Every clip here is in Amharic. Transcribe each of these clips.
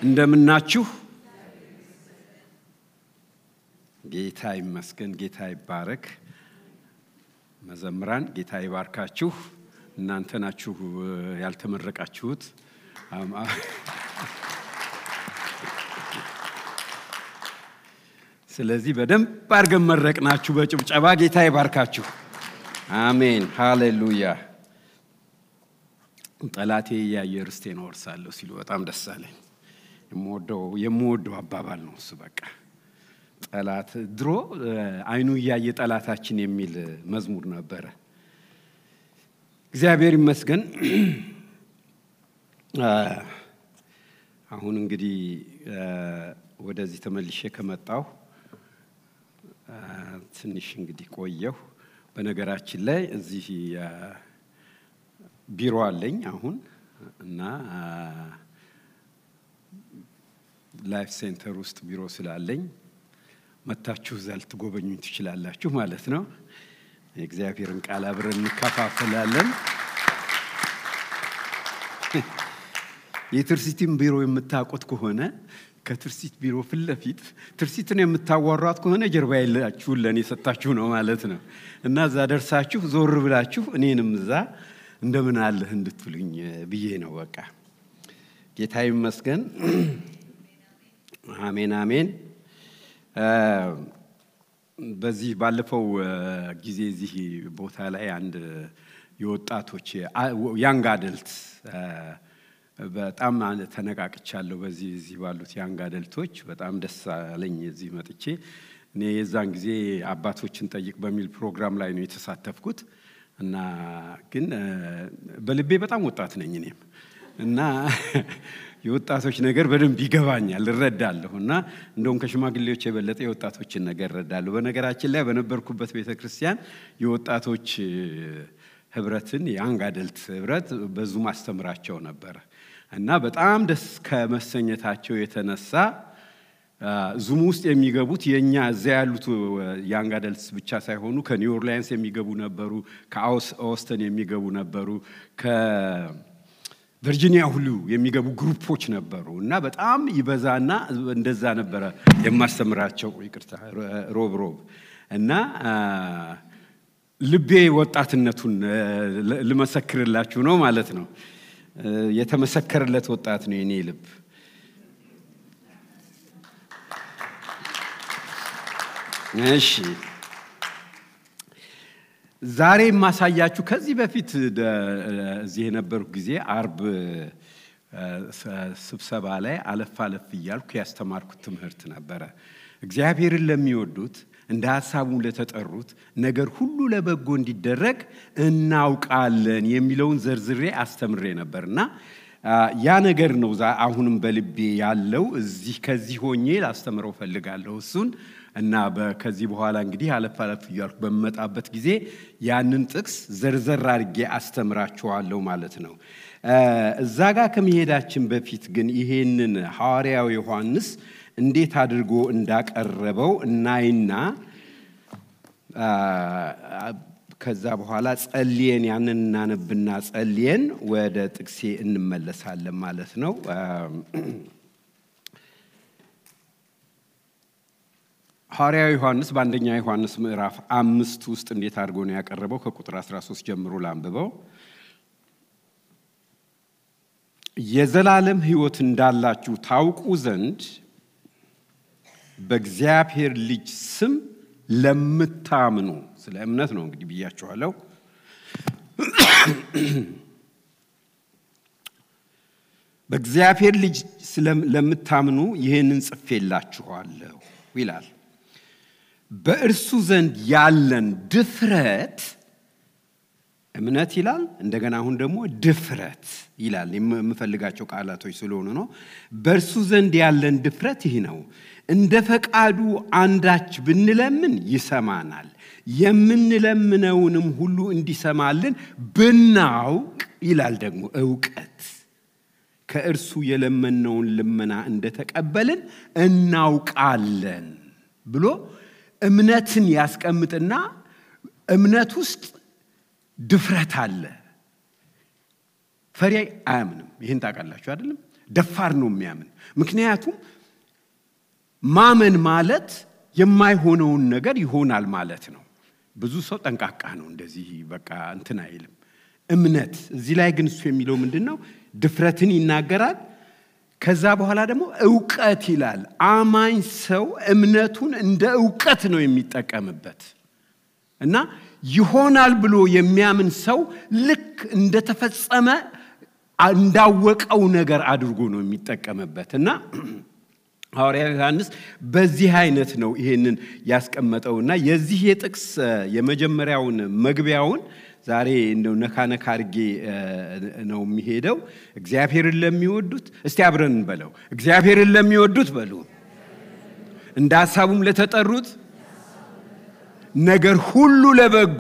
እንደምናችሁ ጌታ ይመስገን። ጌታ ይባረክ። መዘምራን ጌታ ይባርካችሁ። እናንተ ናችሁ ያልተመረቃችሁት። ስለዚህ በደንብ አድርገን መረቅናችሁ በጭብጨባ። ጌታ ይባርካችሁ። አሜን፣ ሃሌሉያ። ጠላቴ እያየ ርስቴን እወርሳለሁ ሲሉ በጣም ደስ አለኝ። የምወደው አባባል ነው እሱ። በቃ ጠላት ድሮ አይኑ እያየ ጠላታችን የሚል መዝሙር ነበረ። እግዚአብሔር ይመስገን። አሁን እንግዲህ ወደዚህ ተመልሼ ከመጣሁ ትንሽ እንግዲህ ቆየሁ። በነገራችን ላይ እዚህ ቢሮ አለኝ አሁን እና ላይፍ ሴንተር ውስጥ ቢሮ ስላለኝ መታችሁ እዛ ልትጎበኙኝ ትችላላችሁ ማለት ነው። የእግዚአብሔርን ቃል አብረን እንከፋፈላለን። የትርሲትን ቢሮ የምታውቁት ከሆነ ከትርሲት ቢሮ ፊት ለፊት ትርሲትን የምታዋሯት ከሆነ ጀርባ የላችሁን ለእኔ ሰጣችሁ ነው ማለት ነው እና እዛ ደርሳችሁ ዞር ብላችሁ እኔንም እዛ እንደምን አለህ እንድትሉኝ ብዬ ነው። በቃ ጌታ ይመስገን። አሜን አሜን። በዚህ ባለፈው ጊዜ እዚህ ቦታ ላይ አንድ የወጣቶች ያንግ አደልት በጣም ተነቃቅቻለሁ። በዚህ እዚህ ባሉት ያንግ አደልቶች በጣም ደስ አለኝ። እዚህ መጥቼ እኔ የዛን ጊዜ አባቶችን ጠይቅ በሚል ፕሮግራም ላይ ነው የተሳተፍኩት እና ግን በልቤ በጣም ወጣት ነኝ እኔም እና የወጣቶች ነገር በደንብ ይገባኛል፣ እረዳለሁ እና እንደውም ከሽማግሌዎች የበለጠ የወጣቶችን ነገር እረዳለሁ። በነገራችን ላይ በነበርኩበት ቤተ ክርስቲያን የወጣቶች ህብረትን የአንግ አደልት ህብረት በዙ ማስተምራቸው ነበረ እና በጣም ደስ ከመሰኘታቸው የተነሳ ዙም ውስጥ የሚገቡት የእኛ እዚያ ያሉት ያንግ አደልትስ ብቻ ሳይሆኑ ከኒው ኦርሊያንስ የሚገቡ ነበሩ፣ ከኦስተን የሚገቡ ነበሩ፣ ከቨርጂኒያ ሁሉ የሚገቡ ግሩፖች ነበሩ እና በጣም ይበዛና እንደዛ ነበረ የማስተምራቸው። ይቅርታ ሮብ ሮብ እና ልቤ ወጣትነቱን ልመሰክርላችሁ ነው ማለት ነው። የተመሰከረለት ወጣት ነው የኔ ልብ። እሺ ዛሬ የማሳያችሁ ከዚህ በፊት እዚህ የነበርኩ ጊዜ አርብ ስብሰባ ላይ አለፍ አለፍ እያልኩ ያስተማርኩት ትምህርት ነበረ። እግዚአብሔርን ለሚወዱት እንደ ሀሳቡ ለተጠሩት ነገር ሁሉ ለበጎ እንዲደረግ እናውቃለን የሚለውን ዘርዝሬ አስተምሬ ነበር እና ያ ነገር ነው አሁንም በልቤ ያለው። እዚህ ከዚህ ሆኜ ላስተምረው ፈልጋለሁ እሱን እና ከዚህ በኋላ እንግዲህ አለፍ አለፍ እያልኩ በምመጣበት ጊዜ ያንን ጥቅስ ዘርዘር አድርጌ አስተምራችኋለሁ ማለት ነው። እዛ ጋር ከመሄዳችን በፊት ግን ይሄንን ሐዋርያው ዮሐንስ እንዴት አድርጎ እንዳቀረበው እናይና ከዛ በኋላ ጸልየን ያንን እናነብና ጸልየን ወደ ጥቅሴ እንመለሳለን ማለት ነው። ሐዋርያው ዮሐንስ በአንደኛ ዮሐንስ ምዕራፍ አምስት ውስጥ እንዴት አድርጎ ነው ያቀረበው? ከቁጥር 13 ጀምሮ ላንብበው። የዘላለም ሕይወት እንዳላችሁ ታውቁ ዘንድ በእግዚአብሔር ልጅ ስም ለምታምኑ፣ ስለ እምነት ነው እንግዲህ ብያችኋለሁ። በእግዚአብሔር ልጅ ለምታምኑ ይህንን ጽፌላችኋለሁ ይላል። በእርሱ ዘንድ ያለን ድፍረት እምነት ይላል። እንደገና አሁን ደግሞ ድፍረት ይላል። የምፈልጋቸው ቃላቶች ስለሆኑ ነው። በእርሱ ዘንድ ያለን ድፍረት ይህ ነው፣ እንደ ፈቃዱ አንዳች ብንለምን ይሰማናል። የምንለምነውንም ሁሉ እንዲሰማልን ብናውቅ ይላል ደግሞ እውቀት ከእርሱ የለመነውን ልመና እንደተቀበልን እናውቃለን ብሎ እምነትን ያስቀምጥና እምነት ውስጥ ድፍረት አለ። ፈሪ አያምንም። ይህን ታውቃላችሁ አይደለም? ደፋር ነው የሚያምን። ምክንያቱም ማመን ማለት የማይሆነውን ነገር ይሆናል ማለት ነው። ብዙ ሰው ጠንቃቃ ነው፣ እንደዚህ በቃ እንትን አይልም። እምነት እዚህ ላይ ግን እሱ የሚለው ምንድን ነው? ድፍረትን ይናገራል። ከዛ በኋላ ደግሞ እውቀት ይላል። አማኝ ሰው እምነቱን እንደ እውቀት ነው የሚጠቀምበት እና ይሆናል ብሎ የሚያምን ሰው ልክ እንደተፈጸመ እንዳወቀው ነገር አድርጎ ነው የሚጠቀምበት እና ሐዋርያ ዮሐንስ በዚህ አይነት ነው ይሄንን ያስቀመጠውና የዚህ የጥቅስ የመጀመሪያውን መግቢያውን ዛሬ እንደው ነካ ነካ አድርጌ ነው የሚሄደው። እግዚአብሔርን ለሚወዱት እስቲ አብረን እንበለው። እግዚአብሔርን ለሚወዱት በሉ፣ እንደ ሐሳቡም ለተጠሩት ነገር ሁሉ ለበጎ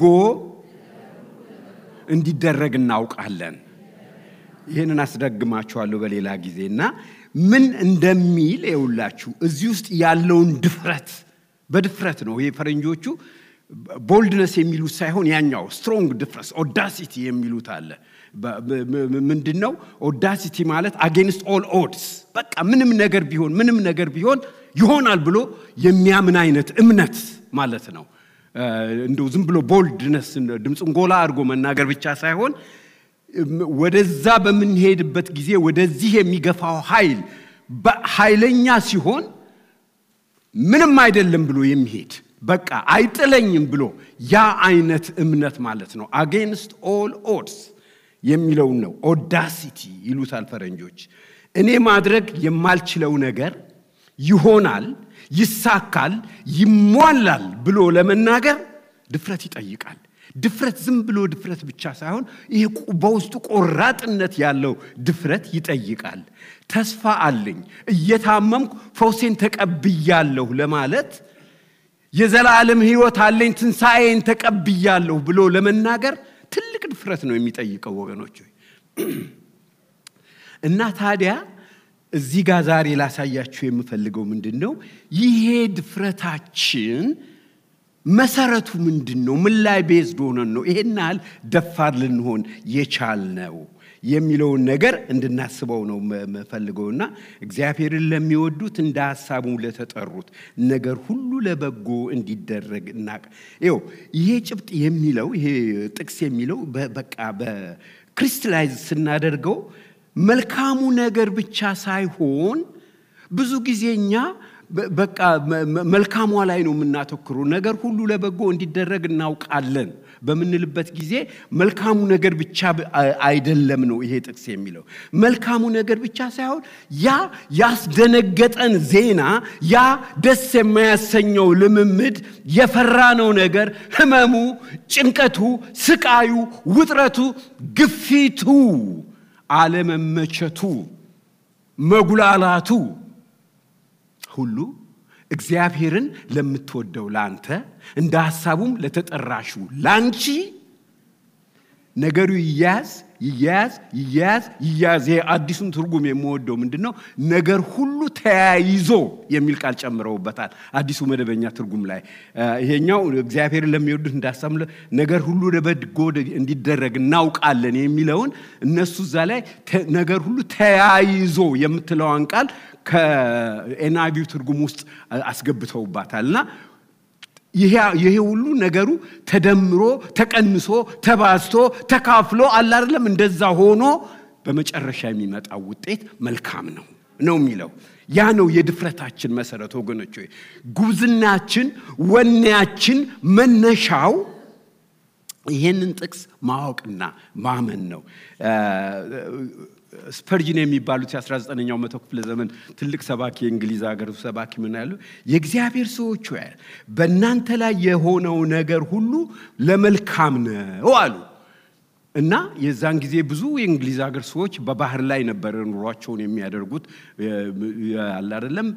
እንዲደረግ እናውቃለን። ይህንን አስደግማችኋለሁ በሌላ ጊዜ እና ምን እንደሚል የውላችሁ እዚህ ውስጥ ያለውን ድፍረት በድፍረት ነው ይሄ ፈረንጆቹ ቦልድነስ የሚሉት ሳይሆን ያኛው ስትሮንግ ድፍረስ ኦዳሲቲ የሚሉት አለ። ምንድን ነው ኦዳሲቲ ማለት? አጌንስት ኦል ኦድስ በቃ ምንም ነገር ቢሆን ምንም ነገር ቢሆን ይሆናል ብሎ የሚያምን አይነት እምነት ማለት ነው። እንደው ዝም ብሎ ቦልድነስ ድምፁን ጎላ አድርጎ መናገር ብቻ ሳይሆን ወደዛ በምንሄድበት ጊዜ ወደዚህ የሚገፋው ኃይል ኃይለኛ ሲሆን ምንም አይደለም ብሎ የሚሄድ በቃ አይጥለኝም ብሎ ያ አይነት እምነት ማለት ነው። አጌንስት ኦል ኦድስ የሚለውን ነው ኦዳሲቲ ይሉታል ፈረንጆች። እኔ ማድረግ የማልችለው ነገር ይሆናል፣ ይሳካል፣ ይሟላል ብሎ ለመናገር ድፍረት ይጠይቃል። ድፍረት ዝም ብሎ ድፍረት ብቻ ሳይሆን ይሄ በውስጡ ቆራጥነት ያለው ድፍረት ይጠይቃል። ተስፋ አለኝ፣ እየታመምኩ ፈውሴን ተቀብያለሁ ለማለት የዘላለም ሕይወት አለኝ ትንሣኤን ተቀብያለሁ ብሎ ለመናገር ትልቅ ድፍረት ነው የሚጠይቀው ወገኖች። እና ታዲያ እዚህ ጋር ዛሬ ላሳያችሁ የምፈልገው ምንድን ነው? ይሄ ድፍረታችን መሰረቱ ምንድን ነው? ምን ላይ ቤዝድ ሆነን ነው ይሄን ያህል ደፋር ልንሆን የቻልነው የሚለውን ነገር እንድናስበው ነው የምፈልገውና እግዚአብሔርን ለሚወዱት እንደ ሀሳቡ ለተጠሩት ነገር ሁሉ ለበጎ እንዲደረግ እናቅ ይኸው ይሄ ጭብጥ የሚለው ይሄ ጥቅስ የሚለው በቃ በክሪስታላይዝ ስናደርገው መልካሙ ነገር ብቻ ሳይሆን ብዙ ጊዜ እኛ በቃ መልካሟ ላይ ነው የምናተኩሩ። ነገር ሁሉ ለበጎ እንዲደረግ እናውቃለን በምንልበት ጊዜ መልካሙ ነገር ብቻ አይደለም ነው ይሄ ጥቅስ የሚለው። መልካሙ ነገር ብቻ ሳይሆን ያ ያስደነገጠን ዜና፣ ያ ደስ የማያሰኘው ልምምድ፣ የፈራነው ነገር፣ ህመሙ፣ ጭንቀቱ፣ ስቃዩ፣ ውጥረቱ፣ ግፊቱ፣ አለመመቸቱ፣ መጉላላቱ ሁሉ እግዚአብሔርን ለምትወደው ላንተ እንደ ሐሳቡም ለተጠራሹ ላንቺ ነገሩ ይያዝ ይያዝ ይያዝ ይያዝ። ይሄ አዲሱን ትርጉም የምወደው ምንድን ነው? ነገር ሁሉ ተያይዞ የሚል ቃል ጨምረውበታል አዲሱ መደበኛ ትርጉም ላይ። ይሄኛው እግዚአብሔርን ለሚወዱት እንደ ሐሳቡ ነገር ሁሉ ለበጎ እንዲደረግ እናውቃለን የሚለውን እነሱ እዛ ላይ ነገር ሁሉ ተያይዞ የምትለዋን ቃል ከኤንአይቪው ትርጉም ውስጥ አስገብተውባታል እና ይሄ ሁሉ ነገሩ ተደምሮ ተቀንሶ ተባዝቶ ተካፍሎ አለ አይደለም እንደዛ ሆኖ በመጨረሻ የሚመጣው ውጤት መልካም ነው ነው የሚለው ያ ነው የድፍረታችን መሰረት ወገኖች ሆይ ጉብዝናችን ወኔያችን መነሻው ይህንን ጥቅስ ማወቅና ማመን ነው ስፐርጅን የሚባሉት የ19ኛው መቶ ክፍለ ዘመን ትልቅ ሰባኪ የእንግሊዝ ሀገር ሰባኪ ምን ያሉ የእግዚአብሔር ሰዎች ሆይ በእናንተ ላይ የሆነው ነገር ሁሉ ለመልካም ነው አሉ እና የዛን ጊዜ ብዙ የእንግሊዝ ሀገር ሰዎች በባህር ላይ ነበረ ኑሯቸውን የሚያደርጉት አለ አይደለም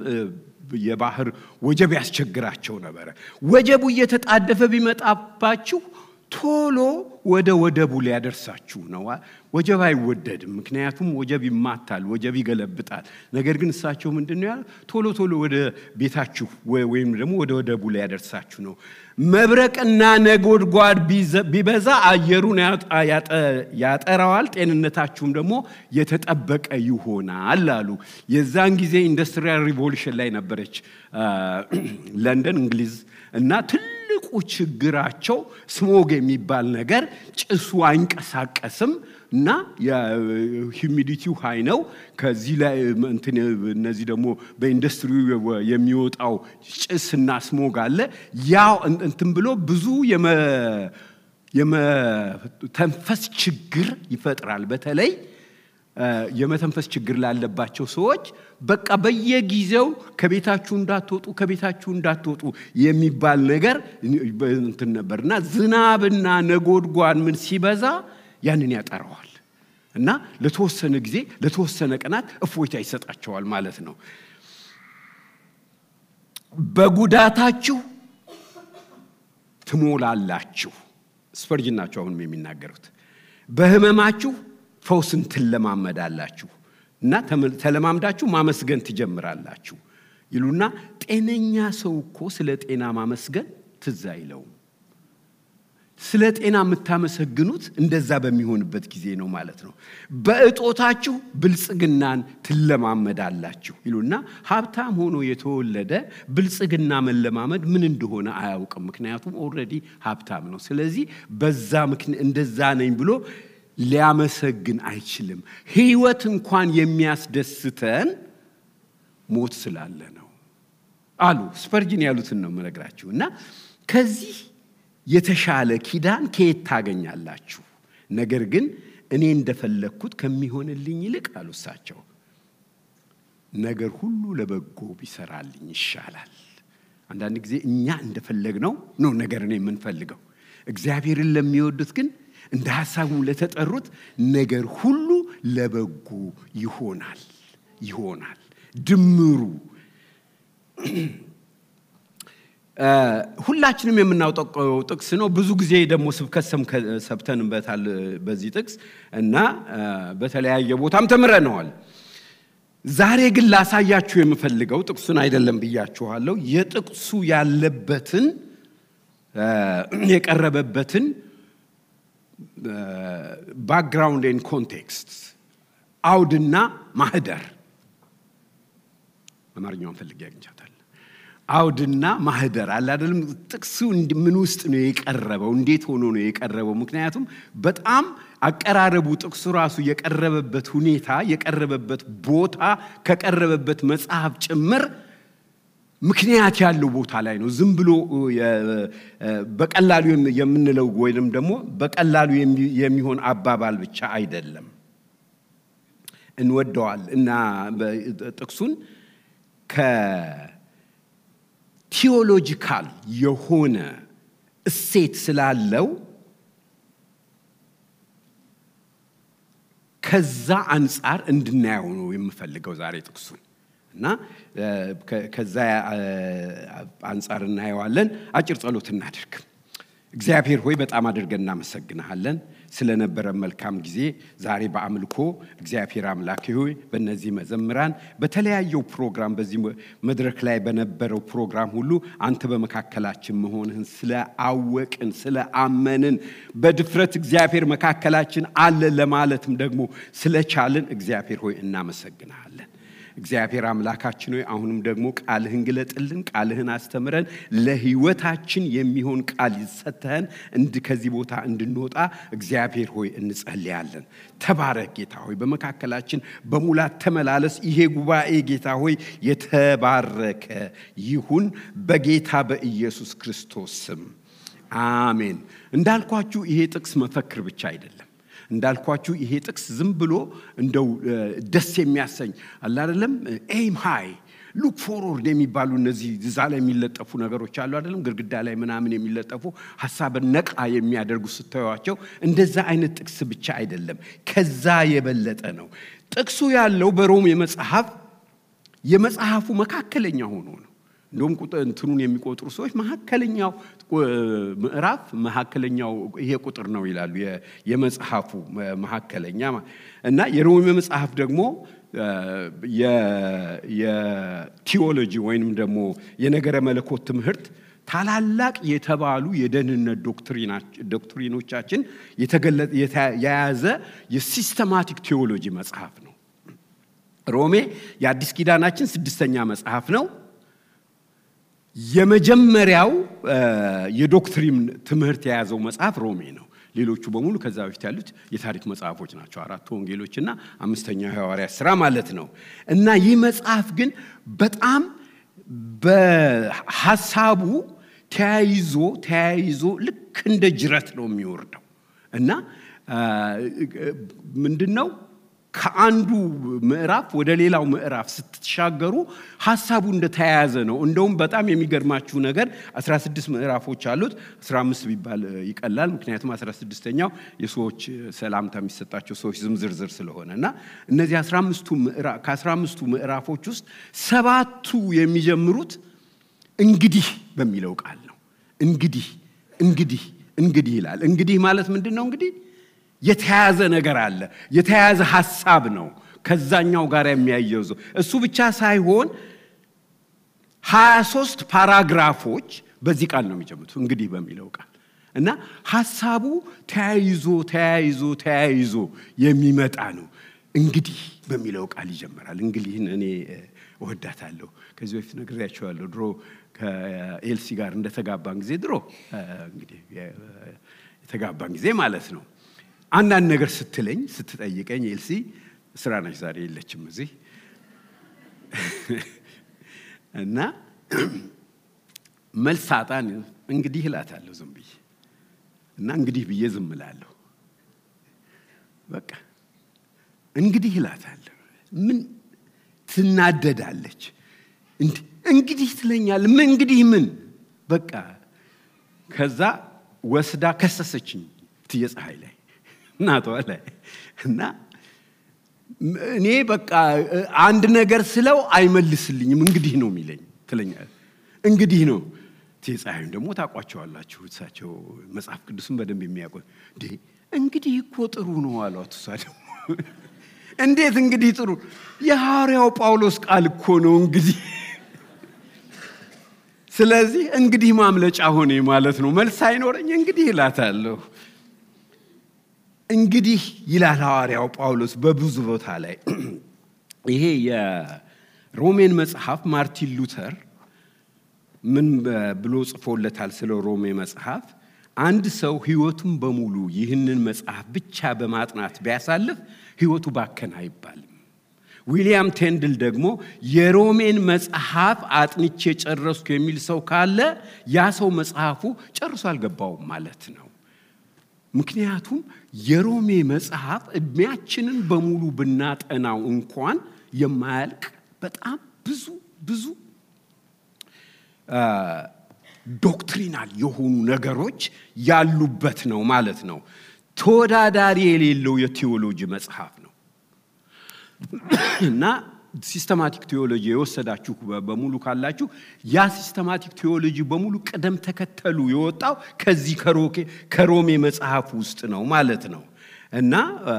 የባህር ወጀብ ያስቸግራቸው ነበረ ወጀቡ እየተጣደፈ ቢመጣባችሁ ቶሎ ወደ ወደቡ ሊያደርሳችሁ ነው። ወጀብ አይወደድም፣ ምክንያቱም ወጀብ ይማታል፣ ወጀብ ይገለብጣል። ነገር ግን እሳቸው ምንድን ነው ያለው? ቶሎ ቶሎ ወደ ቤታችሁ ወይም ደግሞ ወደ ወደቡ ሊያደርሳችሁ ነው። መብረቅና ነጎድጓድ ቢበዛ አየሩን ያጠራዋል፣ ጤንነታችሁም ደግሞ የተጠበቀ ይሆናል አሉ። የዛን ጊዜ ኢንዱስትሪያል ሪቮሉሽን ላይ ነበረች ለንደን እንግሊዝ እና ትልቁ ችግራቸው ስሞግ የሚባል ነገር ጭሱ አይንቀሳቀስም እና የሂሚዲቲው ሀይ ነው። ከዚህ ላይ እነዚህ ደግሞ በኢንዱስትሪ የሚወጣው ጭስና ስሞግ አለ። ያው እንትን ብሎ ብዙ የመተንፈስ ችግር ይፈጥራል። በተለይ የመተንፈስ ችግር ላለባቸው ሰዎች በቃ በየጊዜው ከቤታችሁ እንዳትወጡ ከቤታችሁ እንዳትወጡ የሚባል ነገር እንትን ነበር እና ዝናብና ነጎድጓድ ምን ሲበዛ ያንን ያጠረዋል እና ለተወሰነ ጊዜ ለተወሰነ ቀናት እፎይታ ይሰጣቸዋል ማለት ነው። በጉዳታችሁ ትሞላላችሁ። ስፐርጅን ናቸው አሁንም የሚናገሩት። በህመማችሁ ፈውስን ትለማመዳላችሁ እና ተለማምዳችሁ ማመስገን ትጀምራላችሁ ይሉና ጤነኛ ሰው እኮ ስለ ጤና ማመስገን ትዝ አይለውም። ስለ ጤና የምታመሰግኑት እንደዛ በሚሆንበት ጊዜ ነው ማለት ነው። በእጦታችሁ ብልጽግናን ትለማመዳላችሁ ይሉና ሀብታም ሆኖ የተወለደ ብልጽግና መለማመድ ምን እንደሆነ አያውቅም። ምክንያቱም ኦልሬዲ ሀብታም ነው። ስለዚህ በዛ እንደዛ ነኝ ብሎ ሊያመሰግን አይችልም። ህይወት እንኳን የሚያስደስተን ሞት ስላለ ነው አሉ። ስፐርጅን ያሉትን ነው የምነግራችሁ እና ከዚህ የተሻለ ኪዳን ከየት ታገኛላችሁ? ነገር ግን እኔ እንደፈለግኩት ከሚሆንልኝ ይልቅ አሉ እሳቸው ነገር ሁሉ ለበጎ ቢሰራልኝ ይሻላል። አንዳንድ ጊዜ እኛ እንደፈለግነው ነው ነገርን የምንፈልገው። እግዚአብሔርን ለሚወዱት ግን እንደ ሐሳቡ ለተጠሩት ነገር ሁሉ ለበጎ ይሆናል ይሆናል ድምሩ ሁላችንም የምናውጠቀው ጥቅስ ነው። ብዙ ጊዜ ደግሞ ስብከት ሰብተንበታል በዚህ ጥቅስ እና በተለያየ ቦታም ተምረነዋል። ዛሬ ግን ላሳያችሁ የምፈልገው ጥቅሱን አይደለም ብያችኋለሁ። የጥቅሱ ያለበትን የቀረበበትን ባክግራውንድ ኤንድ ኮንቴክስት አውድና ማህደር አማርኛውን ፈልጌ አግኝቻታል። አውድና ማህደር አለ አይደለም። ጥቅሱ ምን ውስጥ ነው የቀረበው? እንዴት ሆኖ ነው የቀረበው? ምክንያቱም በጣም አቀራረቡ ጥቅሱ ራሱ የቀረበበት ሁኔታ የቀረበበት ቦታ ከቀረበበት መጽሐፍ ጭምር ምክንያት ያለው ቦታ ላይ ነው። ዝም ብሎ በቀላሉ የምንለው ወይም ደግሞ በቀላሉ የሚሆን አባባል ብቻ አይደለም። እንወደዋል እና ጥቅሱን ከቲዎሎጂካል የሆነ እሴት ስላለው ከዛ አንጻር እንድናየው ነው የምፈልገው ዛሬ ጥቅሱን እና ከዛ አንጻር እናየዋለን። አጭር ጸሎት እናድርግ። እግዚአብሔር ሆይ በጣም አድርገን እናመሰግንሃለን ስለነበረ መልካም ጊዜ ዛሬ በአምልኮ እግዚአብሔር አምላክ ሆይ በእነዚህ መዘምራን በተለያየው ፕሮግራም በዚህ መድረክ ላይ በነበረው ፕሮግራም ሁሉ አንተ በመካከላችን መሆንህን ስለ አወቅን ስለ አመንን በድፍረት እግዚአብሔር መካከላችን አለ ለማለትም ደግሞ ስለቻልን እግዚአብሔር ሆይ እናመሰግንሃለን። እግዚአብሔር አምላካችን ሆይ አሁንም ደግሞ ቃልህን ግለጥልን፣ ቃልህን አስተምረን፣ ለህይወታችን የሚሆን ቃል ይሰተህን እንድ ከዚህ ቦታ እንድንወጣ እግዚአብሔር ሆይ እንጸልያለን። ተባረክ ጌታ ሆይ፣ በመካከላችን በሙላት ተመላለስ። ይሄ ጉባኤ ጌታ ሆይ የተባረከ ይሁን በጌታ በኢየሱስ ክርስቶስ ስም አሜን። እንዳልኳችሁ ይሄ ጥቅስ መፈክር ብቻ አይደለም። እንዳልኳችሁ ይሄ ጥቅስ ዝም ብሎ እንደው ደስ የሚያሰኝ አለ አይደለም። ኤም ሃይ ሉክ ፎርወርድ የሚባሉ እነዚህ እዛ ላይ የሚለጠፉ ነገሮች አሉ አይደለም፣ ግድግዳ ላይ ምናምን የሚለጠፉ ሀሳብን ነቃ የሚያደርጉ ስታዩቸው፣ እንደዛ አይነት ጥቅስ ብቻ አይደለም፣ ከዛ የበለጠ ነው። ጥቅሱ ያለው በሮሜ መጽሐፍ የመጽሐፉ መካከለኛ ሆኖ ነው። እንደውም እንትኑን የሚቆጥሩ ሰዎች መካከለኛው ምዕራፍ መካከለኛው ይሄ ቁጥር ነው ይላሉ። የመጽሐፉ መካከለኛ እና የሮሜ መጽሐፍ ደግሞ የቲዎሎጂ ወይንም ደግሞ የነገረ መለኮት ትምህርት ታላላቅ የተባሉ የደህንነት ዶክትሪኖቻችን የያዘ የሲስተማቲክ ቴዎሎጂ መጽሐፍ ነው። ሮሜ የአዲስ ኪዳናችን ስድስተኛ መጽሐፍ ነው። የመጀመሪያው የዶክትሪን ትምህርት የያዘው መጽሐፍ ሮሜ ነው። ሌሎቹ በሙሉ ከዛ በፊት ያሉት የታሪክ መጽሐፎች ናቸው። አራቱ ወንጌሎችና አምስተኛው የሐዋርያት ስራ ማለት ነው። እና ይህ መጽሐፍ ግን በጣም በሀሳቡ ተያይዞ ተያይዞ ልክ እንደ ጅረት ነው የሚወርደው እና ምንድን ነው ከአንዱ ምዕራፍ ወደ ሌላው ምዕራፍ ስትሻገሩ ሀሳቡ እንደተያያዘ ነው። እንደውም በጣም የሚገርማችሁ ነገር 16 ምዕራፎች አሉት። 15 ቢባል ይቀላል፣ ምክንያቱም 16ኛው የሰዎች ሰላምታ የሚሰጣቸው ሰዎች ዝም ዝርዝር ስለሆነ እና እነዚህ ከ15ቱ ምዕራፎች ውስጥ ሰባቱ የሚጀምሩት እንግዲህ በሚለው ቃል ነው። እንግዲህ እንግዲህ እንግዲህ ይላል። እንግዲህ ማለት ምንድን ነው? እንግዲህ የተያዘ ነገር አለ። የተያዘ ሀሳብ ነው ከዛኛው ጋር የሚያየዘው። እሱ ብቻ ሳይሆን ሀያ ሶስት ፓራግራፎች በዚህ ቃል ነው የሚጀምሩት እንግዲህ በሚለው ቃል እና ሀሳቡ ተያይዞ ተያይዞ ተያይዞ የሚመጣ ነው። እንግዲህ በሚለው ቃል ይጀምራል። እንግዲህን እኔ እወዳታለሁ። ከዚህ በፊት ነግሬያቸዋለሁ። ድሮ ከኤልሲ ጋር እንደተጋባን ጊዜ ድሮ እንግዲህ የተጋባን ጊዜ ማለት ነው አንዳንድ ነገር ስትለኝ ስትጠይቀኝ ኤልሲ ስራ ነች፣ ዛሬ የለችም እዚህ እና መልስ ሳጣን እንግዲህ እላታለሁ ዝም ብዬ እና እንግዲህ ብዬ ዝም እላለሁ። በቃ እንግዲህ እላታለሁ። ምን ትናደዳለች? እንግዲህ ትለኛል። ምን እንግዲህ ምን በቃ ከዛ ወስዳ ከሰሰችኝ እትዬ ፀሐይ ላይ እናቷ ላይ እና እኔ በቃ አንድ ነገር ስለው አይመልስልኝም። እንግዲህ ነው የሚለኝ ትለኛል። እንግዲህ ነው እትዬ ፀሐይም ደግሞ ታውቋቸዋላችሁ። እሳቸው መጽሐፍ ቅዱስን በደንብ የሚያውቁ እንዴ እንግዲህ እኮ ጥሩ ነው አሏት። እሷ ደግሞ እንዴት እንግዲህ ጥሩ የሐዋርያው ጳውሎስ ቃል እኮ ነው እንግዲህ ስለዚህ እንግዲህ ማምለጫ ሆኔ ማለት ነው። መልስ አይኖረኝ እንግዲህ እላታለሁ። እንግዲህ ይላል ሐዋርያው ጳውሎስ በብዙ ቦታ ላይ። ይሄ የሮሜን መጽሐፍ ማርቲን ሉተር ምን ብሎ ጽፎለታል ስለ ሮሜ መጽሐፍ? አንድ ሰው ሕይወቱን በሙሉ ይህንን መጽሐፍ ብቻ በማጥናት ቢያሳልፍ ሕይወቱ ባከን አይባልም። ዊሊያም ቴንድል ደግሞ የሮሜን መጽሐፍ አጥንቼ ጨረስኩ የሚል ሰው ካለ ያ ሰው መጽሐፉ ጨርሶ አልገባውም ማለት ነው። ምክንያቱም የሮሜ መጽሐፍ ዕድሜያችንን በሙሉ ብናጠናው እንኳን የማያልቅ በጣም ብዙ ብዙ ዶክትሪናል የሆኑ ነገሮች ያሉበት ነው ማለት ነው። ተወዳዳሪ የሌለው የቴዎሎጂ መጽሐፍ ነው እና ሲስተማቲክ ቴዎሎጂ የወሰዳችሁ በሙሉ ካላችሁ ያ ሲስተማቲክ ቴዎሎጂ በሙሉ ቅደም ተከተሉ የወጣው ከዚህ ከሮሜ መጽሐፍ ውስጥ ነው ማለት ነው እና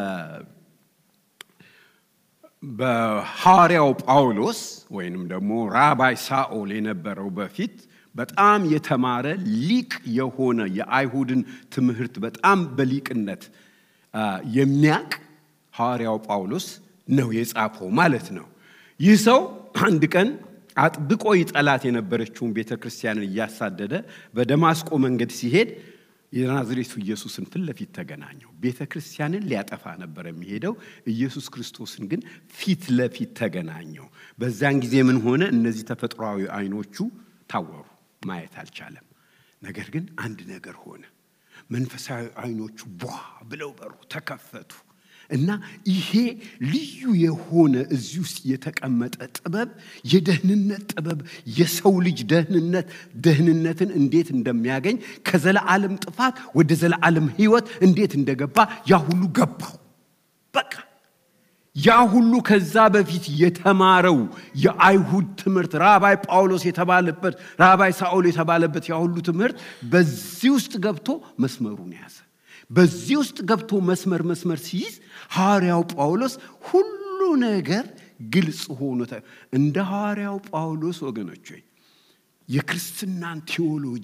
በሐዋርያው ጳውሎስ ወይንም ደግሞ ራባይ ሳኦል የነበረው በፊት በጣም የተማረ ሊቅ የሆነ የአይሁድን ትምህርት በጣም በሊቅነት የሚያቅ ሐዋርያው ጳውሎስ ነው የጻፈው ማለት ነው። ይህ ሰው አንድ ቀን አጥብቆ ይጠላት የነበረችውን ቤተ ክርስቲያንን እያሳደደ በደማስቆ መንገድ ሲሄድ የናዝሬቱ ኢየሱስን ፊት ለፊት ተገናኘው። ቤተ ክርስቲያንን ሊያጠፋ ነበር የሚሄደው። ኢየሱስ ክርስቶስን ግን ፊት ለፊት ተገናኘው። በዛን ጊዜ ምን ሆነ? እነዚህ ተፈጥሯዊ አይኖቹ ታወሩ፣ ማየት አልቻለም። ነገር ግን አንድ ነገር ሆነ። መንፈሳዊ አይኖቹ ቧ ብለው በሩ፣ ተከፈቱ እና ይሄ ልዩ የሆነ እዚህ ውስጥ የተቀመጠ ጥበብ የደህንነት ጥበብ የሰው ልጅ ደህንነት ደህንነትን እንዴት እንደሚያገኝ ከዘለዓለም ጥፋት ወደ ዘለዓለም ሕይወት እንዴት እንደገባ ያ ሁሉ ገባው። በቃ ያ ሁሉ ከዛ በፊት የተማረው የአይሁድ ትምህርት ራባይ ጳውሎስ የተባለበት ራባይ ሳኦል የተባለበት ያ ሁሉ ትምህርት በዚህ ውስጥ ገብቶ መስመሩን ያዘ። በዚህ ውስጥ ገብቶ መስመር መስመር ሲይዝ ሐዋርያው ጳውሎስ ሁሉ ነገር ግልጽ ሆኖ እንደ ሐዋርያው ጳውሎስ ወገኖች ወይ የክርስትናን ቴዎሎጂ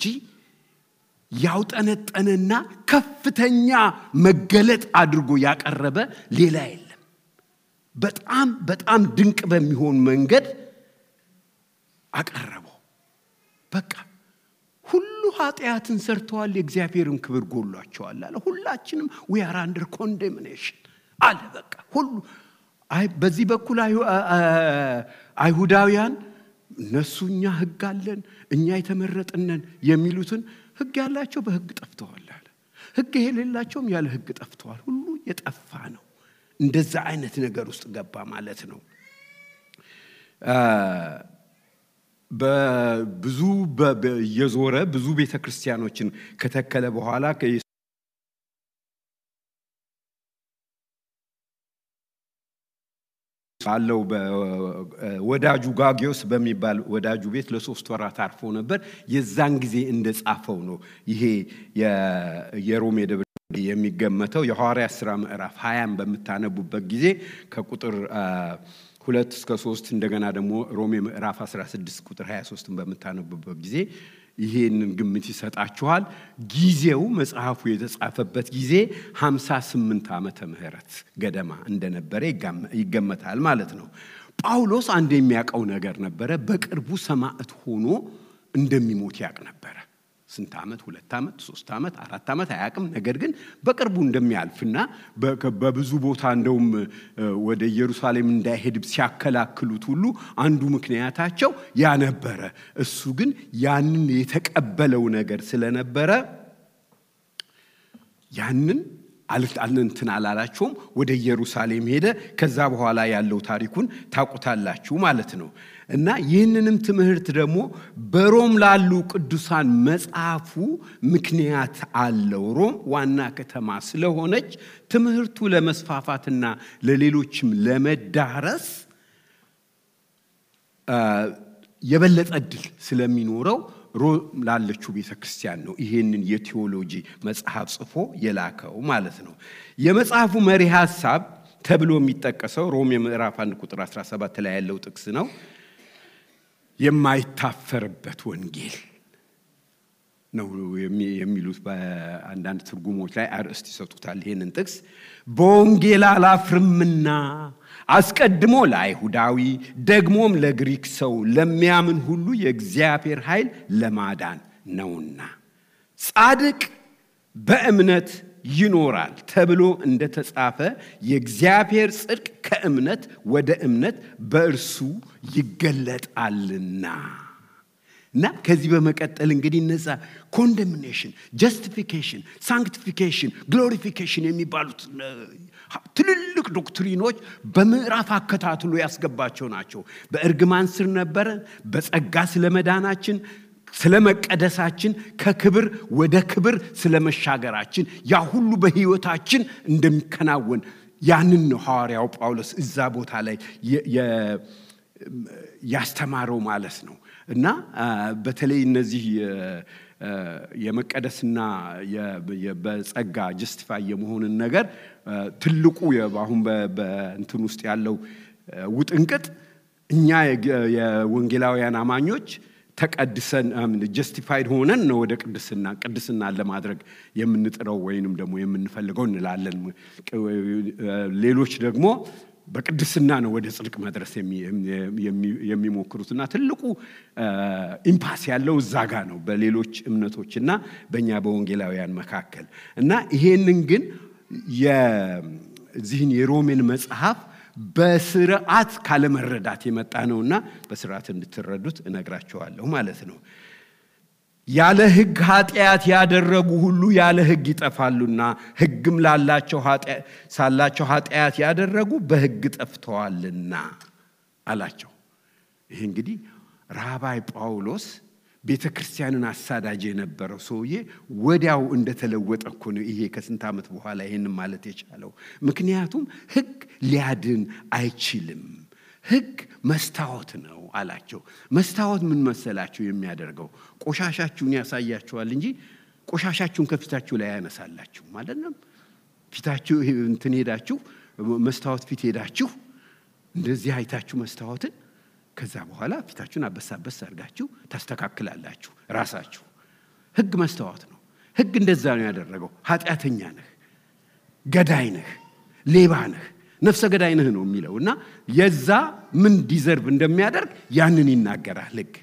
ያውጠነጠነና ከፍተኛ መገለጥ አድርጎ ያቀረበ ሌላ የለም። በጣም በጣም ድንቅ በሚሆን መንገድ አቀረበው። በቃ ሁሉ ኃጢአትን ሰርተዋል፣ የእግዚአብሔርን ክብር ጎሏቸዋል አለ። ሁላችንም ዊ አር አንደር ኮንዴምኔሽን አለ። በቃ ሁሉ በዚህ በኩል አይሁዳውያን እነሱ እኛ ሕግ አለን እኛ የተመረጥነን የሚሉትን ሕግ ያላቸው በሕግ ጠፍተዋል አለ። ሕግ የሌላቸውም ያለ ሕግ ጠፍተዋል። ሁሉ የጠፋ ነው። እንደዛ አይነት ነገር ውስጥ ገባ ማለት ነው። በብዙ እየዞረ ብዙ ቤተ ክርስቲያኖችን ከተከለ በኋላ ባለው ወዳጁ ጋጊዮስ በሚባል ወዳጁ ቤት ለሶስት ወራት አርፎ ነበር። የዛን ጊዜ እንደጻፈው ነው ይሄ የሮሜ ደብረ የሚገመተው የሐዋርያት ሥራ ምዕራፍ ሀያን በምታነቡበት ጊዜ ከቁጥር ሁለት እስከ ሶስት እንደገና ደግሞ ሮሜ ምዕራፍ 16 ቁጥር 23ን በምታነቡበት ጊዜ ይሄንን ግምት ይሰጣችኋል። ጊዜው መጽሐፉ የተጻፈበት ጊዜ 58 ዓመተ ምህረት ገደማ እንደነበረ ይገመታል ማለት ነው። ጳውሎስ አንድ የሚያውቀው ነገር ነበረ። በቅርቡ ሰማዕት ሆኖ እንደሚሞት ያውቅ ነበረ። ስንት ዓመት? ሁለት ዓመት፣ ሶስት ዓመት፣ አራት ዓመት አያውቅም። ነገር ግን በቅርቡ እንደሚያልፍና በብዙ ቦታ እንደውም ወደ ኢየሩሳሌም እንዳይሄድ ሲያከላክሉት ሁሉ አንዱ ምክንያታቸው ያ ነበረ። እሱ ግን ያንን የተቀበለው ነገር ስለነበረ ያንን እንትን አላላቸውም። ወደ ኢየሩሳሌም ሄደ። ከዛ በኋላ ያለው ታሪኩን ታውቁታላችሁ ማለት ነው። እና ይህንንም ትምህርት ደግሞ በሮም ላሉ ቅዱሳን መጽሐፉ ምክንያት አለው። ሮም ዋና ከተማ ስለሆነች ትምህርቱ ለመስፋፋትና ለሌሎችም ለመዳረስ የበለጠ እድል ስለሚኖረው ሮም ላለችው ቤተ ክርስቲያን ነው ይሄንን የቴዎሎጂ መጽሐፍ ጽፎ የላከው ማለት ነው። የመጽሐፉ መሪ ሐሳብ ተብሎ የሚጠቀሰው ሮም የምዕራፍ 1 ቁጥር 17 ላይ ያለው ጥቅስ ነው። የማይታፈርበት ወንጌል ነው የሚሉት በአንዳንድ ትርጉሞች ላይ አርዕስት ይሰጡታል። ይህንን ጥቅስ በወንጌል አላፍርምና አስቀድሞ ለአይሁዳዊ ደግሞም ለግሪክ ሰው ለሚያምን ሁሉ የእግዚአብሔር ኃይል ለማዳን ነውና ጻድቅ በእምነት ይኖራል ተብሎ እንደተጻፈ የእግዚአብሔር ጽድቅ ከእምነት ወደ እምነት በእርሱ ይገለጣልና እና ከዚህ በመቀጠል እንግዲህ እነዛ ኮንደምኔሽን፣ ጀስቲፊኬሽን፣ ሳንክቲፊኬሽን፣ ግሎሪፊኬሽን የሚባሉት ትልልቅ ዶክትሪኖች በምዕራፍ አከታትሎ ያስገባቸው ናቸው። በእርግማን ስር ነበረ፣ በጸጋ ስለ መዳናችን ስለ መቀደሳችን ከክብር ወደ ክብር ስለ መሻገራችን ያ ሁሉ በሕይወታችን እንደሚከናወን ያንን ነው ሐዋርያው ጳውሎስ እዛ ቦታ ላይ ያስተማረው ማለት ነው። እና በተለይ እነዚህ የመቀደስና በጸጋ ጀስቲፋይ የመሆንን ነገር ትልቁ አሁን በእንትን ውስጥ ያለው ውጥንቅጥ እኛ የወንጌላውያን አማኞች ተቀድሰን ጀስቲፋይድ ሆነን ነው ወደ ቅድስና ቅድስናን ለማድረግ የምንጥረው ወይንም ደግሞ የምንፈልገው እንላለን። ሌሎች ደግሞ በቅድስና ነው ወደ ጽድቅ መድረስ የሚሞክሩትና ትልቁ ኢምፓስ ያለው እዛ ጋ ነው በሌሎች እምነቶችና በእኛ በወንጌላውያን መካከል እና ይሄንን ግን የዚህን የሮሜን መጽሐፍ በስርዓት ካለመረዳት የመጣ ነውና በስርዓት እንድትረዱት እነግራቸዋለሁ ማለት ነው። ያለ ሕግ ኃጢአት ያደረጉ ሁሉ ያለ ሕግ ይጠፋሉና ሕግም ላላቸው ሳላቸው ኃጢአት ያደረጉ በሕግ ጠፍተዋልና አላቸው። ይህ እንግዲህ ራባይ ጳውሎስ ቤተ ክርስቲያንን አሳዳጅ የነበረው ሰውዬ ወዲያው እንደተለወጠ እኮ ነው ይሄ ከስንት ዓመት በኋላ ይህን ማለት የቻለው። ምክንያቱም ሕግ ሊያድን አይችልም። ሕግ መስታወት ነው አላቸው። መስታወት ምን መሰላችሁ የሚያደርገው? ቆሻሻችሁን ያሳያችኋል እንጂ ቆሻሻችሁን ከፊታችሁ ላይ ያነሳላችሁ ማለት ነው። ፊታችሁ እንትን ሄዳችሁ መስታወት ፊት ሄዳችሁ እንደዚህ አይታችሁ መስታወትን ከዛ በኋላ ፊታችሁን አበሳበስ አድርጋችሁ ታስተካክላላችሁ ራሳችሁ። ሕግ መስታወት ነው። ሕግ እንደዛ ነው ያደረገው። ኃጢአተኛ ነህ፣ ገዳይ ነህ፣ ሌባ ነህ፣ ነፍሰ ገዳይ ነህ ነው የሚለው እና የዛ ምን ዲዘርቭ እንደሚያደርግ ያንን ይናገራል ሕግ።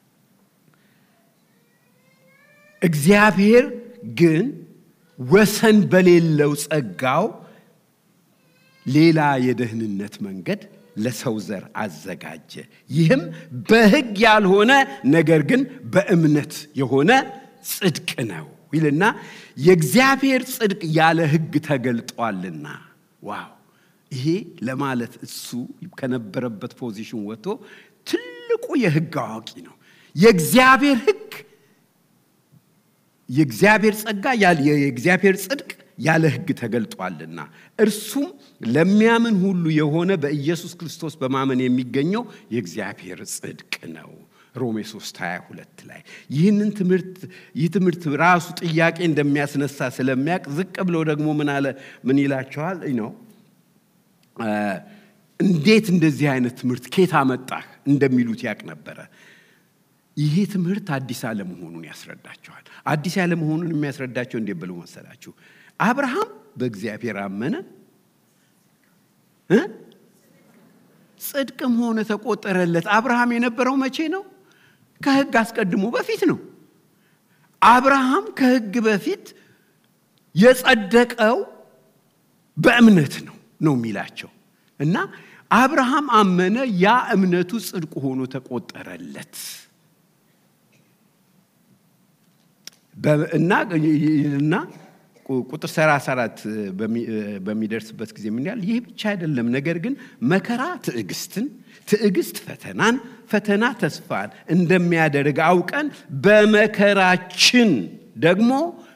እግዚአብሔር ግን ወሰን በሌለው ጸጋው ሌላ የደህንነት መንገድ ለሰው ዘር አዘጋጀ። ይህም በሕግ ያልሆነ ነገር ግን በእምነት የሆነ ጽድቅ ነው ይልና የእግዚአብሔር ጽድቅ ያለ ሕግ ተገልጧልና። ዋው! ይሄ ለማለት እሱ ከነበረበት ፖዚሽን ወጥቶ ትልቁ የሕግ አዋቂ ነው። የእግዚአብሔር ሕግ የእግዚአብሔር ጸጋ የእግዚአብሔር ጽድቅ ያለ ሕግ ተገልጧልና እርሱም ለሚያምን ሁሉ የሆነ በኢየሱስ ክርስቶስ በማመን የሚገኘው የእግዚአብሔር ጽድቅ ነው። ሮሜ 3 22 ላይ ይህንን ትምህርት ይህ ትምህርት ራሱ ጥያቄ እንደሚያስነሳ ስለሚያውቅ ዝቅ ብሎ ደግሞ ምን አለ ምን ይላቸዋል ነው እንዴት እንደዚህ አይነት ትምህርት ኬት አመጣህ እንደሚሉት ያውቅ ነበረ። ይሄ ትምህርት አዲስ አለመሆኑን ያስረዳቸዋል። አዲስ ያለመሆኑን የሚያስረዳቸው እንዴት ብሎ መሰላችሁ? አብርሃም በእግዚአብሔር አመነ እ ጽድቅም ሆነ ተቆጠረለት። አብርሃም የነበረው መቼ ነው? ከሕግ አስቀድሞ በፊት ነው። አብርሃም ከሕግ በፊት የጸደቀው በእምነት ነው ነው የሚላቸው እና አብርሃም አመነ፣ ያ እምነቱ ጽድቅ ሆኖ ተቆጠረለት እና እና ቁጥር 34 በሚደርስበት ጊዜ ምን ያህል ይህ ብቻ አይደለም፣ ነገር ግን መከራ ትዕግስትን፣ ትዕግስት ፈተናን፣ ፈተና ተስፋን እንደሚያደርግ አውቀን በመከራችን ደግሞ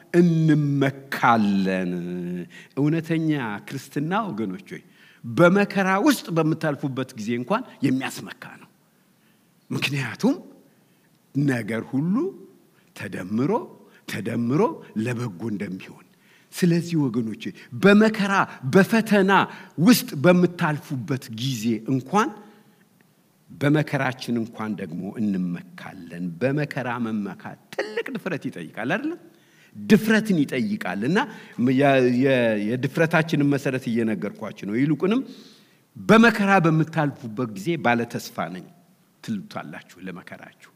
እንመካለን። እውነተኛ ክርስትና ወገኖች ሆይ በመከራ ውስጥ በምታልፉበት ጊዜ እንኳን የሚያስመካ ነው። ምክንያቱም ነገር ሁሉ ተደምሮ ተደምሮ ለበጎ እንደሚሆን ስለዚህ ወገኖች በመከራ በፈተና ውስጥ በምታልፉበት ጊዜ እንኳን በመከራችን እንኳን ደግሞ እንመካለን። በመከራ መመካት ትልቅ ድፍረት ይጠይቃል አይደለም? ድፍረትን ይጠይቃል እና የድፍረታችንን መሰረት እየነገርኳችሁ ነው። ይልቁንም በመከራ በምታልፉበት ጊዜ ባለተስፋ ነኝ ትሉታላችሁ ለመከራችሁ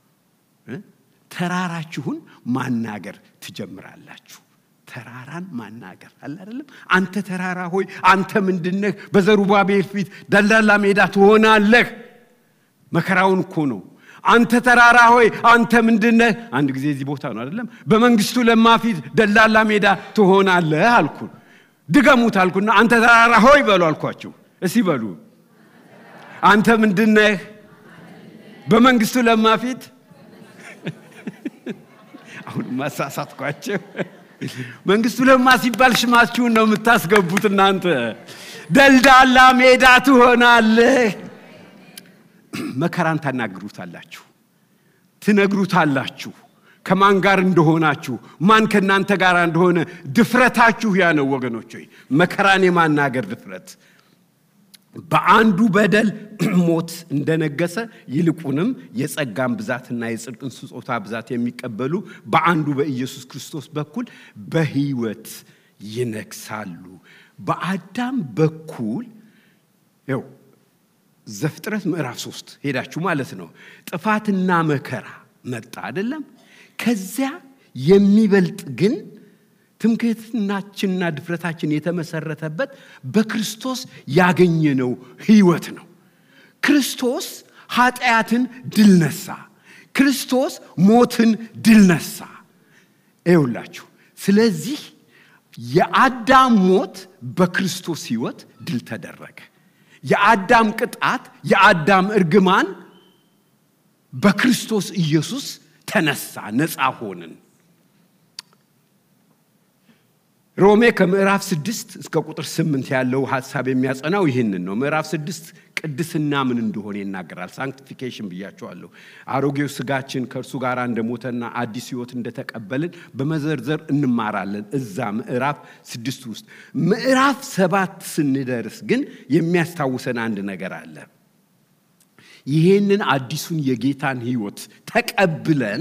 ተራራችሁን ማናገር ትጀምራላችሁ። ተራራን ማናገር አለ አይደለም? አንተ ተራራ ሆይ አንተ ምንድነህ? በዘሩባቤል ፊት ደልዳላ ሜዳ ትሆናለህ። መከራውን እኮ ነው። አንተ ተራራ ሆይ አንተ ምንድነህ? አንድ ጊዜ እዚህ ቦታ ነው አይደለም? በመንግስቱ ለማ ፊት ደላላ ሜዳ ትሆናለህ አልኩ። ድገሙት አልኩና አንተ ተራራ ሆይ በሉ አልኳችሁ። እስቲ በሉ አንተ ምንድነህ? በመንግስቱ ለማ ፊት አሁን ማሳሳትኳቸው። መንግስቱ ለማ ሲባል ሽማችሁን ነው የምታስገቡት እናንተ። ደልዳላ ሜዳ ትሆናለህ። መከራን ታናግሩታላችሁ፣ ትነግሩታላችሁ ከማን ጋር እንደሆናችሁ፣ ማን ከእናንተ ጋር እንደሆነ ድፍረታችሁ ያ ነው ወገኖች። ሆይ መከራን የማናገር ድፍረት በአንዱ በደል ሞት እንደነገሰ ይልቁንም የጸጋን ብዛትና የጽድቅን ስጦታ ብዛት የሚቀበሉ በአንዱ በኢየሱስ ክርስቶስ በኩል በሕይወት ይነግሳሉ። በአዳም በኩል ው ዘፍጥረት ምዕራፍ ሶስት ሄዳችሁ ማለት ነው ጥፋትና መከራ መጣ አይደለም። ከዚያ የሚበልጥ ግን ትምክህትናችንና ድፍረታችን የተመሰረተበት በክርስቶስ ያገኘነው ህይወት ነው። ክርስቶስ ኃጢአትን ድል ነሳ። ክርስቶስ ሞትን ድል ነሳ። ይውላችሁ። ስለዚህ የአዳም ሞት በክርስቶስ ህይወት ድል ተደረገ። የአዳም ቅጣት፣ የአዳም እርግማን በክርስቶስ ኢየሱስ ተነሳ፣ ነፃ ሆንን። ሮሜ ከምዕራፍ ስድስት እስከ ቁጥር ስምንት ያለው ሀሳብ የሚያጸናው ይህንን ነው። ምዕራፍ ስድስት ቅድስና ምን እንደሆነ ይናገራል። ሳንክቲፊኬሽን ብያቸዋለሁ። አሮጌው ስጋችን ከእርሱ ጋር እንደሞተና አዲስ ሕይወት እንደተቀበልን በመዘርዘር እንማራለን እዛ ምዕራፍ ስድስት ውስጥ። ምዕራፍ ሰባት ስንደርስ ግን የሚያስታውሰን አንድ ነገር አለ። ይሄንን አዲሱን የጌታን ሕይወት ተቀብለን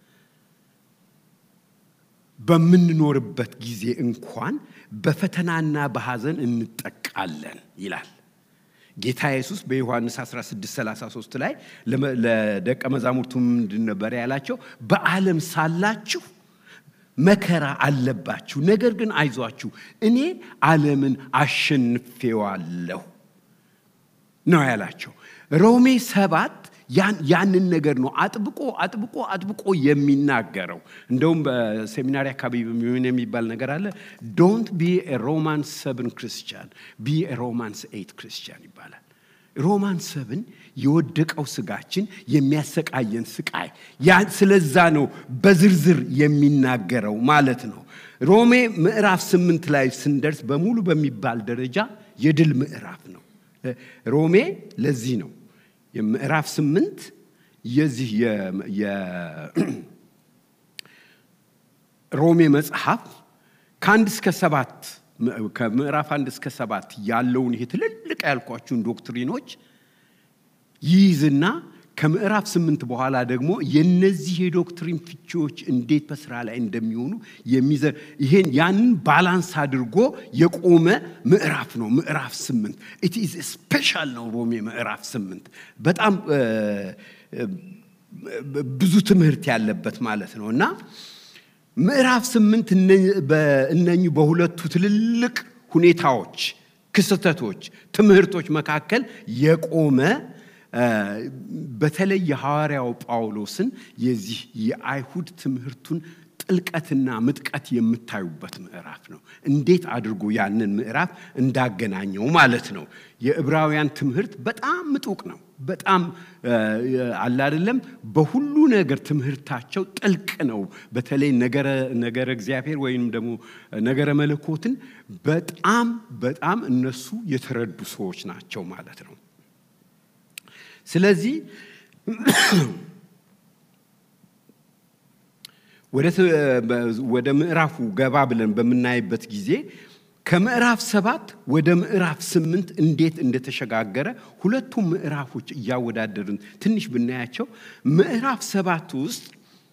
በምንኖርበት ጊዜ እንኳን በፈተናና በሐዘን እንጠቃለን ይላል ጌታ ኢየሱስ በዮሐንስ 1633 ላይ ለደቀ መዛሙርቱ ምንድን ነበር ያላቸው? በዓለም ሳላችሁ መከራ አለባችሁ፣ ነገር ግን አይዟችሁ እኔ ዓለምን አሸንፌዋለሁ ነው ያላቸው። ሮሜ ሰባት ያንን ነገር ነው አጥብቆ አጥብቆ አጥብቆ የሚናገረው። እንደውም በሴሚናሪ አካባቢ ምን የሚባል ነገር አለ፣ ዶንት ቢ ሮማን ሰብን ክርስቲያን ቢ ሮማንስ ኤይት ክርስቲያን ይባላል። ሮማን ሰብን የወደቀው ስጋችን የሚያሰቃየን ስቃይ ስለዛ ነው በዝርዝር የሚናገረው ማለት ነው። ሮሜ ምዕራፍ ስምንት ላይ ስንደርስ በሙሉ በሚባል ደረጃ የድል ምዕራፍ ነው። ሮሜ ለዚህ ነው የምዕራፍ ስምንት የዚህ የሮሜ መጽሐፍ ከአንድ እስከ ሰባት ከምዕራፍ አንድ እስከ ሰባት ያለውን ይሄ ትልልቅ ያልኳችሁን ዶክትሪኖች ይይዝና ከምዕራፍ ስምንት በኋላ ደግሞ የነዚህ የዶክትሪን ፍቺዎች እንዴት በስራ ላይ እንደሚሆኑ የሚዘር ይሄን ያንን ባላንስ አድርጎ የቆመ ምዕራፍ ነው። ምዕራፍ ስምንት ኢት ኢዝ ስፔሻል ነው። ሮሜ ምዕራፍ ስምንት በጣም ብዙ ትምህርት ያለበት ማለት ነው እና ምዕራፍ ስምንት እነኚህ በሁለቱ ትልልቅ ሁኔታዎች፣ ክስተቶች፣ ትምህርቶች መካከል የቆመ በተለይ የሐዋርያው ጳውሎስን የዚህ የአይሁድ ትምህርቱን ጥልቀትና ምጥቀት የምታዩበት ምዕራፍ ነው። እንዴት አድርጎ ያንን ምዕራፍ እንዳገናኘው ማለት ነው። የዕብራውያን ትምህርት በጣም ምጡቅ ነው። በጣም አለ አይደለም፣ በሁሉ ነገር ትምህርታቸው ጥልቅ ነው። በተለይ ነገረ እግዚአብሔር ወይም ደግሞ ነገረ መለኮትን በጣም በጣም እነሱ የተረዱ ሰዎች ናቸው ማለት ነው። ስለዚህ ወደ ምዕራፉ ገባ ብለን በምናይበት ጊዜ ከምዕራፍ ሰባት ወደ ምዕራፍ ስምንት እንዴት እንደተሸጋገረ ሁለቱም ምዕራፎች እያወዳደርን ትንሽ ብናያቸው ምዕራፍ ሰባት ውስጥ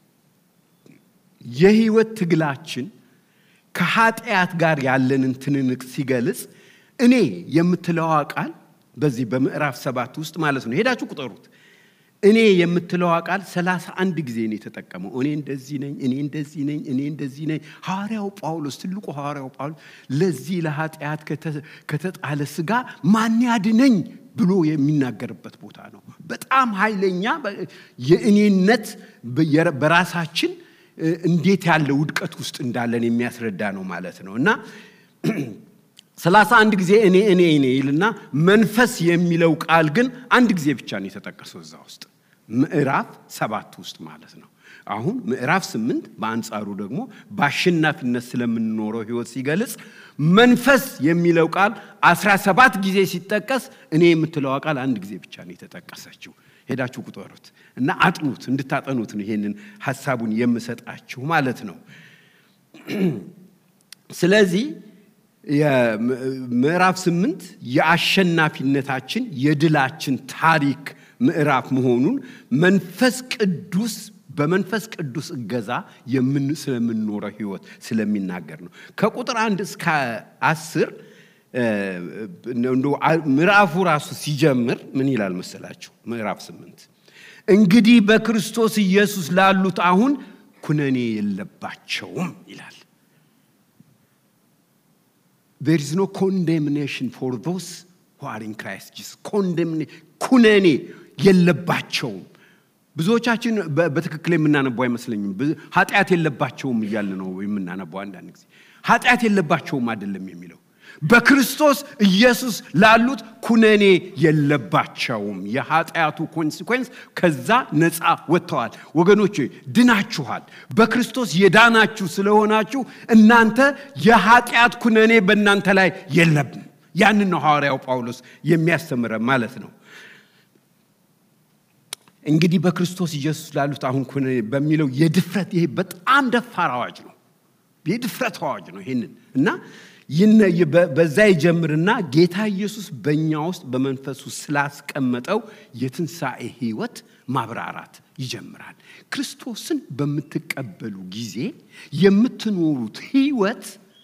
የህይወት ትግላችን ከኃጢአት ጋር ያለንን ትንንቅ ሲገልጽ እኔ የምትለዋ ቃል በዚህ በምዕራፍ ሰባት ውስጥ ማለት ነው። ሄዳችሁ ቁጠሩት። እኔ የምትለዋ ቃል ሰላሳ አንድ ጊዜ ነው የተጠቀመው። እኔ እንደዚህ ነኝ፣ እኔ እንደዚህ ነኝ፣ እኔ እንደዚህ ነኝ። ሐዋርያው ጳውሎስ ትልቁ ሐዋርያው ጳውሎስ ለዚህ ለኃጢአት ከተጣለ ስጋ ማን ያድነኝ ብሎ የሚናገርበት ቦታ ነው። በጣም ኃይለኛ የእኔነት በራሳችን እንዴት ያለ ውድቀት ውስጥ እንዳለን የሚያስረዳ ነው ማለት ነው እና ሰላሳ አንድ ጊዜ እኔ እኔ እኔ ይልና መንፈስ የሚለው ቃል ግን አንድ ጊዜ ብቻ ነው የተጠቀሰው እዛ ውስጥ ምዕራፍ ሰባት ውስጥ ማለት ነው። አሁን ምዕራፍ ስምንት በአንጻሩ ደግሞ በአሸናፊነት ስለምንኖረው ህይወት ሲገልጽ መንፈስ የሚለው ቃል አስራ ሰባት ጊዜ ሲጠቀስ እኔ የምትለዋ ቃል አንድ ጊዜ ብቻ ነው የተጠቀሰችው። ሄዳችሁ ቁጠሩት እና አጥኑት፣ እንድታጠኑት ነው ይሄንን ሀሳቡን የምሰጣችሁ ማለት ነው። ስለዚህ ምዕራፍ ስምንት የአሸናፊነታችን የድላችን ታሪክ ምዕራፍ መሆኑን መንፈስ ቅዱስ በመንፈስ ቅዱስ እገዛ ስለምንኖረው ህይወት ስለሚናገር ነው። ከቁጥር አንድ እስከ አስር ምዕራፉ ራሱ ሲጀምር ምን ይላል መሰላችሁ? ምዕራፍ ስምንት እንግዲህ በክርስቶስ ኢየሱስ ላሉት አሁን ኩነኔ የለባቸውም ይላል። there is no condemnation for those who are in Christ Jesus. ኩነኔ የለባቸውም። ብዙዎቻችን በትክክል የምናነባው አይመስለኝም። ኃጢአት የለባቸውም እያለ ነው የምናነባው። አንዳንድ ጊዜ ኃጢአት የለባቸውም አይደለም የሚለው በክርስቶስ ኢየሱስ ላሉት ኩነኔ የለባቸውም። የኃጢአቱ ኮንሲኮንስ ከዛ ነፃ ወጥተዋል። ወገኖች ድናችኋል። በክርስቶስ የዳናችሁ ስለሆናችሁ እናንተ የኃጢአት ኩነኔ በእናንተ ላይ የለም። ያንን ነው ሐዋርያው ጳውሎስ የሚያስተምረ ማለት ነው። እንግዲህ በክርስቶስ ኢየሱስ ላሉት አሁን ኩነኔ በሚለው የድፍረት ይሄ በጣም ደፋር አዋጅ ነው። የድፍረት አዋጅ ነው። ይህንን እና በዛ ይጀምርና ጌታ ኢየሱስ በእኛ ውስጥ በመንፈሱ ስላስቀመጠው የትንሣኤ ህይወት ማብራራት ይጀምራል። ክርስቶስን በምትቀበሉ ጊዜ የምትኖሩት ህይወት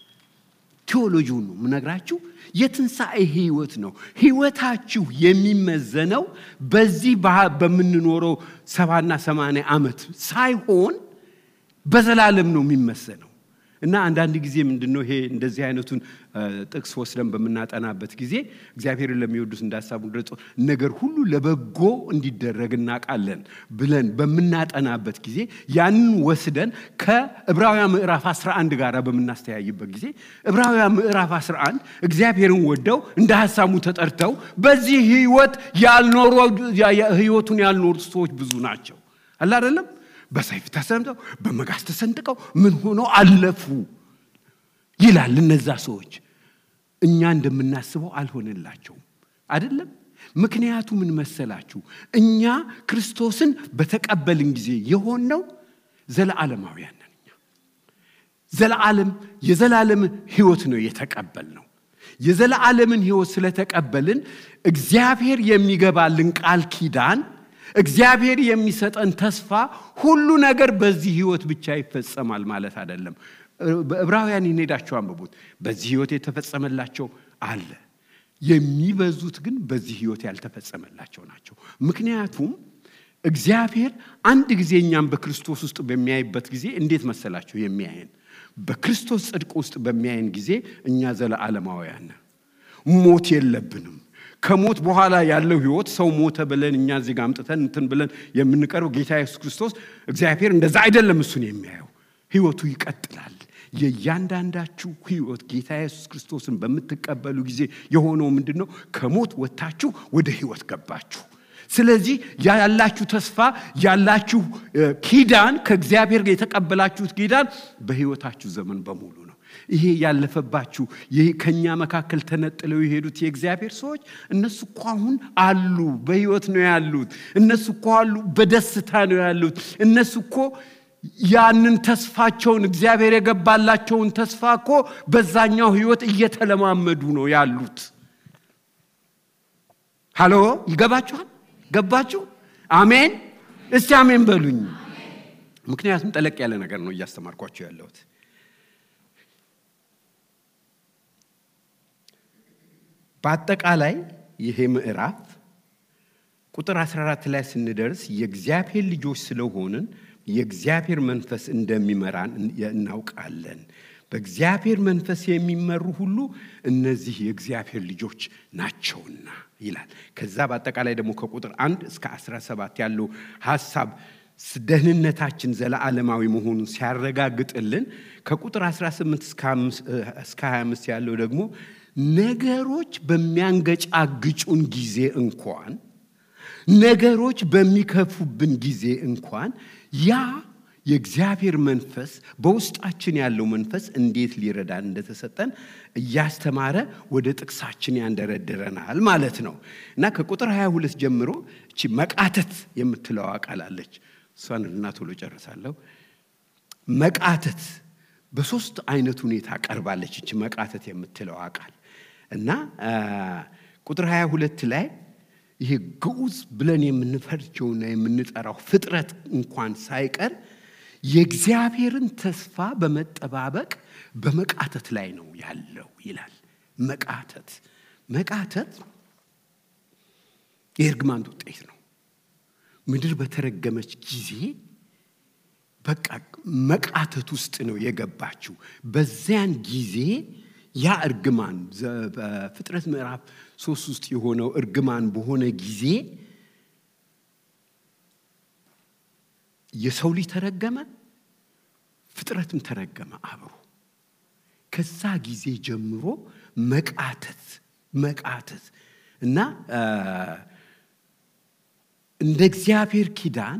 ቴዎሎጂውን ነው የምነግራችሁ። የትንሣኤ ህይወት ነው። ህይወታችሁ የሚመዘነው በዚህ በምንኖረው ሰባና ሰማንያ ዓመት ሳይሆን በዘላለም ነው የሚመዘነው። እና አንዳንድ ጊዜ ምንድን ነው ይሄ እንደዚህ አይነቱን ጥቅስ ወስደን በምናጠናበት ጊዜ እግዚአብሔርን ለሚወዱት እንዳሳቡ ገጾ ነገር ሁሉ ለበጎ እንዲደረግ እናውቃለን ብለን በምናጠናበት ጊዜ ያንን ወስደን ከዕብራውያን ምዕራፍ 11 ጋር በምናስተያይበት ጊዜ ዕብራውያን ምዕራፍ 11 እግዚአብሔርን ወደው እንደ ሀሳቡ ተጠርተው በዚህ ህይወት ያልኖሩ ህይወቱን ያልኖሩ ሰዎች ብዙ ናቸው አለ አይደለም በሰይፍ ተሰምተው በመጋዝ ተሰንጥቀው ምን ሆነው አለፉ ይላል። እነዛ ሰዎች እኛ እንደምናስበው አልሆነላቸውም አይደለም። ምክንያቱ ምን መሰላችሁ? እኛ ክርስቶስን በተቀበልን ጊዜ የሆነው ዘለዓለማውያን ነን። እኛ ዘለዓለም የዘላለም ህይወት ነው የተቀበልነው። የዘላለምን ህይወት ስለተቀበልን እግዚአብሔር የሚገባልን ቃል ኪዳን እግዚአብሔር የሚሰጠን ተስፋ ሁሉ ነገር በዚህ ህይወት ብቻ ይፈጸማል ማለት አይደለም። በዕብራውያን ሄዳቸው አንብቡት። በዚህ ህይወት የተፈጸመላቸው አለ። የሚበዙት ግን በዚህ ህይወት ያልተፈጸመላቸው ናቸው። ምክንያቱም እግዚአብሔር አንድ ጊዜ እኛም በክርስቶስ ውስጥ በሚያይበት ጊዜ እንዴት መሰላቸው የሚያየን? በክርስቶስ ጽድቅ ውስጥ በሚያየን ጊዜ እኛ ዘለዓለማውያን ሞት የለብንም። ከሞት በኋላ ያለው ህይወት ሰው ሞተ ብለን እኛ እዚህ ጋር አምጥተን እንትን ብለን የምንቀርበው ጌታ ኢየሱስ ክርስቶስ እግዚአብሔር እንደዛ አይደለም እሱን የሚያየው ህይወቱ ይቀጥላል። የእያንዳንዳችሁ ህይወት ጌታ ኢየሱስ ክርስቶስን በምትቀበሉ ጊዜ የሆነው ምንድን ነው? ከሞት ወጥታችሁ ወደ ህይወት ገባችሁ። ስለዚህ ያላችሁ ተስፋ ያላችሁ ኪዳን ከእግዚአብሔር የተቀበላችሁት ኪዳን በህይወታችሁ ዘመን በሙሉ ነው። ይሄ ያለፈባችሁ ይሄ ከኛ መካከል ተነጥለው የሄዱት የእግዚአብሔር ሰዎች እነሱ እኮ አሁን አሉ፣ በህይወት ነው ያሉት። እነሱ እኮ አሉ፣ በደስታ ነው ያሉት። እነሱ እኮ ያንን ተስፋቸውን እግዚአብሔር የገባላቸውን ተስፋ እኮ በዛኛው ህይወት እየተለማመዱ ነው ያሉት። ሃሎ ይገባችኋል? ገባችሁ? አሜን። እስቲ አሜን በሉኝ። ምክንያቱም ጠለቅ ያለ ነገር ነው እያስተማርኳቸው ያለሁት። በአጠቃላይ ይሄ ምዕራፍ ቁጥር 14 ላይ ስንደርስ የእግዚአብሔር ልጆች ስለሆንን የእግዚአብሔር መንፈስ እንደሚመራን እናውቃለን። በእግዚአብሔር መንፈስ የሚመሩ ሁሉ እነዚህ የእግዚአብሔር ልጆች ናቸውና ይላል። ከዛ በአጠቃላይ ደግሞ ከቁጥር አንድ እስከ 17 ያለው ሀሳብ ደህንነታችን ዘለዓለማዊ መሆኑን ሲያረጋግጥልን ከቁጥር 18 እስከ 25 ያለው ደግሞ ነገሮች በሚያንገጫግጩን ጊዜ እንኳን ነገሮች በሚከፉብን ጊዜ እንኳን ያ የእግዚአብሔር መንፈስ በውስጣችን ያለው መንፈስ እንዴት ሊረዳን እንደተሰጠን እያስተማረ ወደ ጥቅሳችን ያንደረድረናል ማለት ነው እና ከቁጥር 22 ጀምሮ እቺ መቃተት የምትለው ቃል አለች። እሷን እና ቶሎ ጨርሳለሁ። መቃተት በሶስት አይነት ሁኔታ ቀርባለች። እቺ መቃተት የምትለው ቃል እና ቁጥር 22 ላይ ይሄ ግዑዝ ብለን የምንፈርጀውና የምንጠራው ፍጥረት እንኳን ሳይቀር የእግዚአብሔርን ተስፋ በመጠባበቅ በመቃተት ላይ ነው ያለው ይላል። መቃተት መቃተት የእርግማን ውጤት ነው። ምድር በተረገመች ጊዜ በቃ መቃተት ውስጥ ነው የገባችው። በዚያን ጊዜ ያ እርግማን በፍጥረት ምዕራፍ ሶስት ውስጥ የሆነው እርግማን በሆነ ጊዜ የሰው ልጅ ተረገመ፣ ፍጥረትም ተረገመ አብሮ። ከዛ ጊዜ ጀምሮ መቃተት መቃተት እና እንደ እግዚአብሔር ኪዳን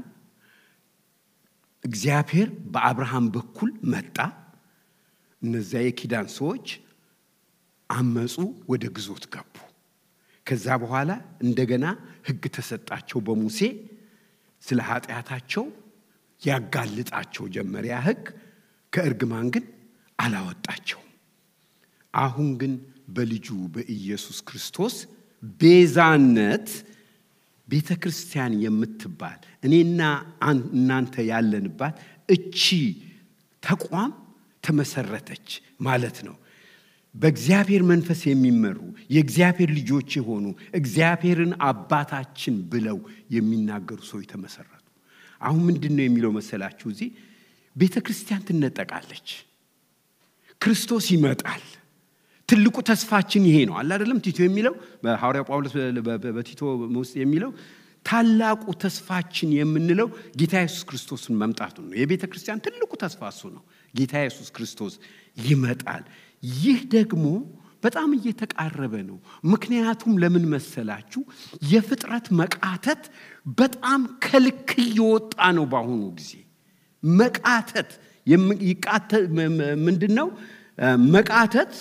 እግዚአብሔር በአብርሃም በኩል መጣ። እነዚያ የኪዳን ሰዎች አመፁ፣ ወደ ግዞት ገቡ። ከዛ በኋላ እንደገና ሕግ ተሰጣቸው በሙሴ ስለ ኃጢአታቸው ያጋልጣቸው ጀመር። ያ ሕግ ከእርግማን ግን አላወጣቸውም። አሁን ግን በልጁ በኢየሱስ ክርስቶስ ቤዛነት ቤተ ክርስቲያን የምትባል እኔና እናንተ ያለንባት እቺ ተቋም ተመሰረተች ማለት ነው። በእግዚአብሔር መንፈስ የሚመሩ የእግዚአብሔር ልጆች የሆኑ እግዚአብሔርን አባታችን ብለው የሚናገሩ ሰዎች ተመሰረቱ። አሁን ምንድን ነው የሚለው መሰላችሁ? እዚህ ቤተ ክርስቲያን ትነጠቃለች፣ ክርስቶስ ይመጣል። ትልቁ ተስፋችን ይሄ ነው አለ አይደለም? ቲቶ የሚለው ሐዋርያው ጳውሎስ በቲቶ ውስጥ የሚለው ታላቁ ተስፋችን የምንለው ጌታ ኢየሱስ ክርስቶስን መምጣቱን ነው። የቤተ ክርስቲያን ትልቁ ተስፋ እሱ ነው። ጌታ ኢየሱስ ክርስቶስ ይመጣል። ይህ ደግሞ በጣም እየተቃረበ ነው። ምክንያቱም ለምን መሰላችሁ? የፍጥረት መቃተት በጣም ከልክ እየወጣ ነው። በአሁኑ ጊዜ መቃተት ምንድን ነው? መቃተት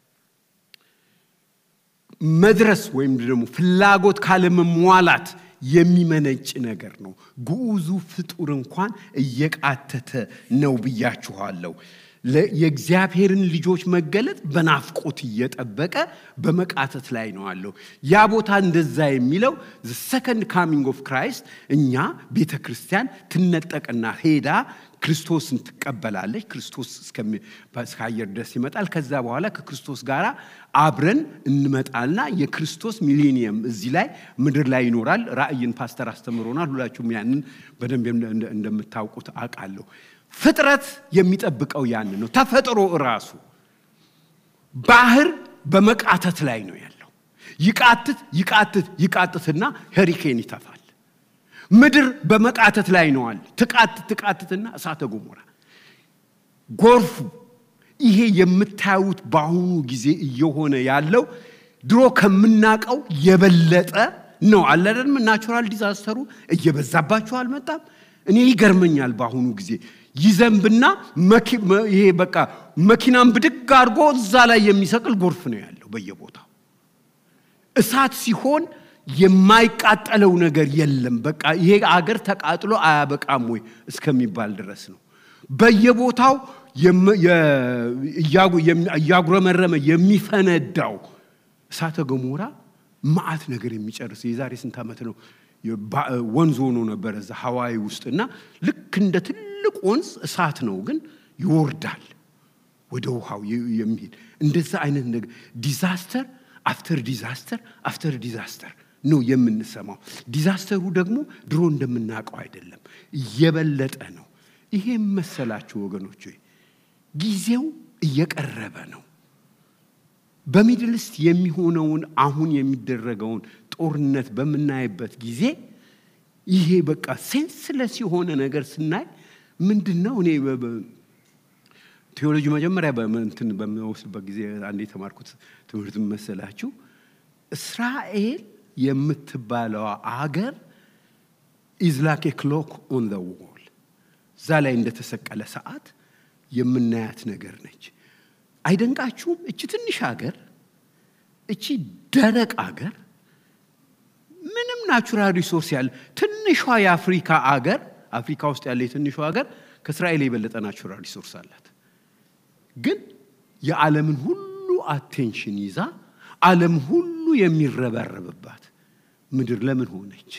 መድረስ ወይም ደግሞ ፍላጎት ካለመሟላት የሚመነጭ ነገር ነው። ግዑዙ ፍጡር እንኳን እየቃተተ ነው ብያችኋለሁ። የእግዚአብሔርን ልጆች መገለጥ በናፍቆት እየጠበቀ በመቃተት ላይ ነው አለው። ያ ቦታ እንደዛ የሚለው ሰከንድ ካሚንግ ኦፍ ክራይስት እኛ ቤተ ክርስቲያን ትነጠቅና ሄዳ ክርስቶስን ትቀበላለች። ክርስቶስ እስከ አየር ድረስ ይመጣል። ከዛ በኋላ ከክርስቶስ ጋር አብረን እንመጣልና የክርስቶስ ሚሌኒየም እዚህ ላይ ምድር ላይ ይኖራል። ራእይን ፓስተር አስተምሮናል። ሁላችሁም ያንን በደንብ እንደምታውቁት አውቃለሁ። ፍጥረት የሚጠብቀው ያን ነው። ተፈጥሮ እራሱ ባህር በመቃተት ላይ ነው ያለው። ይቃትት ይቃትት ይቃትትና ሄሪኬን ይተፋል። ምድር በመቃተት ላይ ነዋል። ትቃትት ትቃትትና እሳተ ገሞራ፣ ጎርፉ። ይሄ የምታዩት በአሁኑ ጊዜ እየሆነ ያለው ድሮ ከምናቀው የበለጠ ነው። አለደንም ናቹራል ዲዛስተሩ እየበዛባቸው አልመጣም። እኔ ይገርመኛል። በአሁኑ ጊዜ ይዘንብና ይሄ በቃ መኪናን ብድግ አድርጎ እዛ ላይ የሚሰቅል ጎርፍ ነው ያለው በየቦታው። እሳት ሲሆን የማይቃጠለው ነገር የለም። በቃ ይሄ አገር ተቃጥሎ አያበቃም ወይ እስከሚባል ድረስ ነው። በየቦታው እያጉረመረመ የሚፈነዳው እሳተ ገሞራ መዓት ነገር የሚጨርስ የዛሬ ስንት ዓመት ነው ወንዝ ሆኖ ነበረ እዛ ሀዋይ ውስጥ እና ልክ እንደ ትልቅ ወንዝ እሳት ነው፣ ግን ይወርዳል ወደ ውሃው የሚሄድ እንደዛ አይነት ነገር ዲዛስተር አፍተር ዲዛስተር አፍተር ዲዛስተር ነው የምንሰማው። ዲዛስተሩ ደግሞ ድሮ እንደምናውቀው አይደለም፣ እየበለጠ ነው። ይሄም መሰላችሁ ወገኖች፣ ጊዜው እየቀረበ ነው። በሚድልስት የሚሆነውን አሁን የሚደረገውን ጦርነት በምናይበት ጊዜ ይሄ በቃ ሴንስለስ የሆነ ነገር ስናይ ምንድን ነው እኔ ቴዎሎጂ መጀመሪያ እንትን በምወስድበት ጊዜ አንድ የተማርኩት ትምህርት መሰላችሁ እስራኤል የምትባለው አገር ኢዝ ላክ ክሎክ ኦን ዘ ዎል እዛ ላይ እንደተሰቀለ ሰዓት የምናያት ነገር ነች። አይደንቃችሁም? እቺ ትንሽ አገር እቺ ደረቅ አገር ምንም ናቹራል ሪሶርስ ያለ ትንሿ የአፍሪካ አገር አፍሪካ ውስጥ ያለ የትንሿ አገር ከእስራኤል የበለጠ ናቹራል ሪሶርስ አላት። ግን የዓለምን ሁሉ አቴንሽን ይዛ ዓለም ሁሉ የሚረበረብባት ምድር ለምን ሆነች?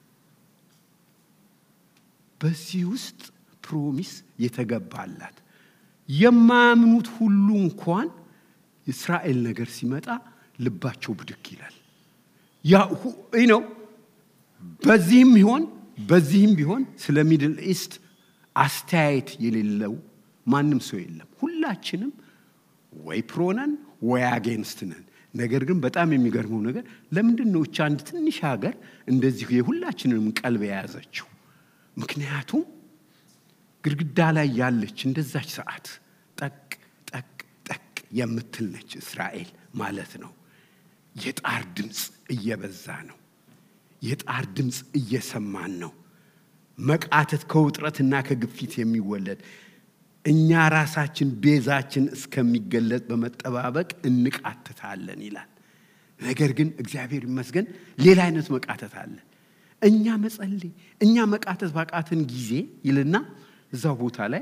በዚህ ውስጥ ፕሮሚስ የተገባላት የማያምኑት ሁሉ እንኳን የእስራኤል ነገር ሲመጣ ልባቸው ብድግ ይላል። ያ ነው። በዚህም ቢሆን በዚህም ቢሆን ስለ ሚድል ኢስት አስተያየት የሌለው ማንም ሰው የለም። ሁላችንም ወይ ፕሮነን ወይ አጌንስት ነን። ነገር ግን በጣም የሚገርመው ነገር ለምንድን ነው እቻ አንድ ትንሽ ሀገር እንደዚሁ የሁላችንንም ቀልብ የያዘችው? ምክንያቱም ግድግዳ ላይ ያለች እንደዛች ሰዓት ጠቅ ጠቅ ጠቅ የምትል ነች እስራኤል ማለት ነው። የጣር ድምፅ እየበዛ ነው። የጣር ድምፅ እየሰማን ነው። መቃተት ከውጥረትና ከግፊት የሚወለድ እኛ ራሳችን ቤዛችን እስከሚገለጥ በመጠባበቅ እንቃትታለን ይላል። ነገር ግን እግዚአብሔር ይመስገን ሌላ አይነት መቃተት አለ። እኛ መጸለይ እኛ መቃተት ባቃትን ጊዜ ይልና እዛው ቦታ ላይ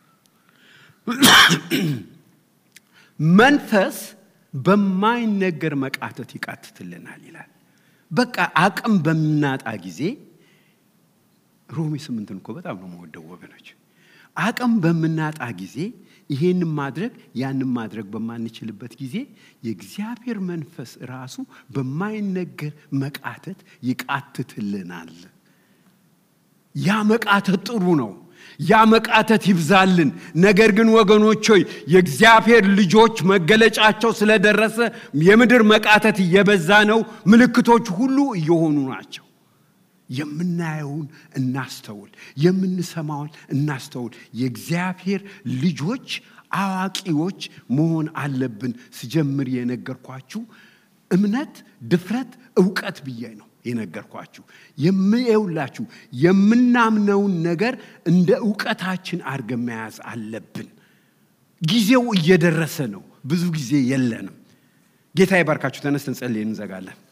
መንፈስ በማይነገር መቃተት ይቃትትልናል ይላል። በቃ አቅም በምናጣ ጊዜ ሮሜ ስምንትን እኮ በጣም ነው የምወደው ወገኖች። አቅም በምናጣ ጊዜ ይሄንን ማድረግ ያንን ማድረግ በማንችልበት ጊዜ የእግዚአብሔር መንፈስ ራሱ በማይነገር መቃተት ይቃትትልናል። ያ መቃተት ጥሩ ነው። ያ መቃተት ይብዛልን። ነገር ግን ወገኖች ሆይ የእግዚአብሔር ልጆች መገለጫቸው ስለደረሰ የምድር መቃተት እየበዛ ነው። ምልክቶች ሁሉ እየሆኑ ናቸው። የምናየውን እናስተውል፣ የምንሰማውን እናስተውል። የእግዚአብሔር ልጆች አዋቂዎች መሆን አለብን። ስጀምር የነገርኳችሁ እምነት፣ ድፍረት፣ እውቀት ብዬ ነው የነገርኳችሁ። የምየውላችሁ የምናምነውን ነገር እንደ እውቀታችን አድርገን መያዝ አለብን። ጊዜው እየደረሰ ነው። ብዙ ጊዜ የለንም። ጌታ ይባርካችሁ። ተነስተን ጸልየን እንዘጋለን።